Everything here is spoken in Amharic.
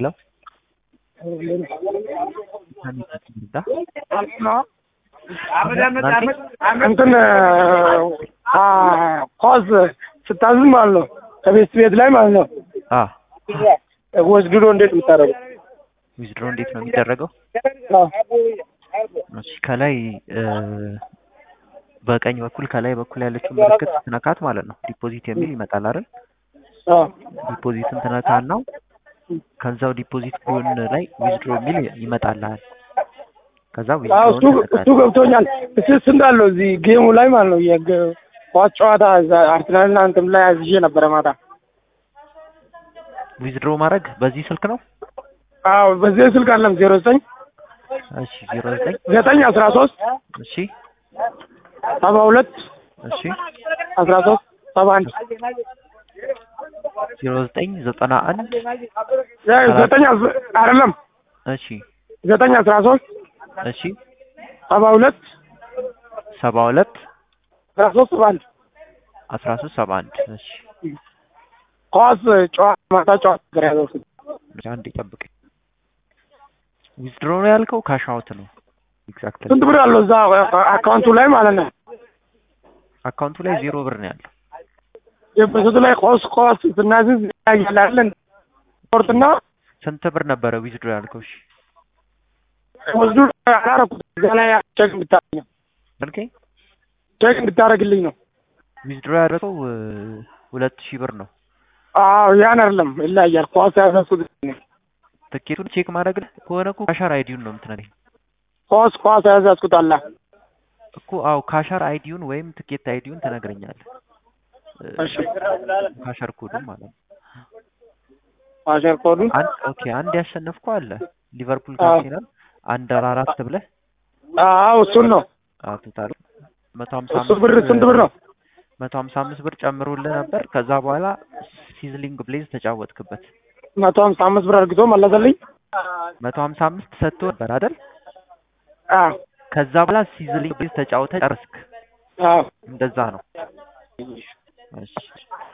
ሄሎ እንትን ኳስ ስታዝም ማለት ነው ከቤት ቤት ላይ ማለት ነው አ ወስድዶ እንዴት የምታደርገው? ዊዝድሮ እንዴት ነው የሚደረገው? አዎ። እሺ ከላይ እ በቀኝ በኩል ከላይ በኩል ያለችው ምልክት ትነካት ማለት ነው ዲፖዚት የሚል ይመጣል አይደል? አዎ። ዲፖዚትን ትነካና ከዛው ዲፖዚት ጎን ላይ ዊዝድሮ የሚል ይመጣልሃል። ከዛ አዎ እሱ ዊዝድሮ እሱ ገብቶኛል። እስስ እንዳለው እዚህ ጌሙ ላይ ማለት ነው የግ- ኳስ ጨዋታ እዛ አርሰናልና እንትን ላይ አዝዤ ነበረ ማታ። ዊዝድሮ ማድረግ በዚህ ስልክ ነው? አዎ በዚህ ስልክ አለም ዜሮ ዘጠኝ እሺ 09 ዘጠኝ አስራ ሶስት እሺ ሰባ ሁለት እሺ አስራ ሶስት ሰባ አንድ 09 91 ዘጠኝ አስ- አይደለም እሺ ዘጠኝ አስራ ሶስት እሺ ሰባ ሁለት 72 አስራ ሶስት ሰባ አንድ 13 71 እሺ ኳስ ጨዋታ ማታ ጨዋታ ነበር ያዘው። አንዴ ጠብቅ። ዊዝድሮ ነው ያልከው ካሽ አውት ነው? ኤግዛክትሊ ስንት ብር አለው እዛ አካውንቱ ላይ ማለት ነው? አካውንቱ ላይ ዜሮ ብር ነው ያለው። የበሰቱ ላይ ኳስ ኳስ ስናዝዝ ያያላለን ስፖርትና ስንት ብር ነበረ ዊዝድሮ ያልከው? እሺ ወስዱ አላረኩት እዛ ላይ ቼክ እንድታረግ መልከኝ ቼክ እንድታረግልኝ ነው። ዊዝድሮ ያደረገው እ ሁለት ሺህ ብር ነው። አዎ ያን አይደለም ይለያያል። ኳስ ያዘዝኩት እኔ። ትኬቱን ቼክ ማድረግ ከሆነ እኮ ካሻር አይዲውን ነው የምትነግረኝ ኳስ ኳስ ያዘዝኩት አለ እኮ። አዎ ካሻር አይዲውን ወይም ትኬት አይዲውን ትነግረኛለህ። እ እሺ ካሻር ኮዱን ማለት ነው። አሸር ኮዱን አንድ ኦኬ፣ አንድ ያሸነፍከው አለ ሊቨርፑል አዎ። ካርሴናል አንድ አራት ብለህ አዎ እሱን ነው ቶታል መቶ ሀምሳ እሱ ብር ስንት ብር ነው? መቶ ሀምሳ አምስት ብር ጨምሮልህ ነበር። ከዛ በኋላ ሲዝሊንግ ብሌዝ ተጫወትክበት። መቶ ሀምሳ አምስት ብር አድርግቶ መለሰልኝ። መቶ ሀምሳ አምስት ሰጥቶ ነበር አይደል? አዎ ከዛ በኋላ ሲዝሊንግ ብሌዝ ተጫውተህ ጨርስክ። አዎ እንደዛ ነው። እሺ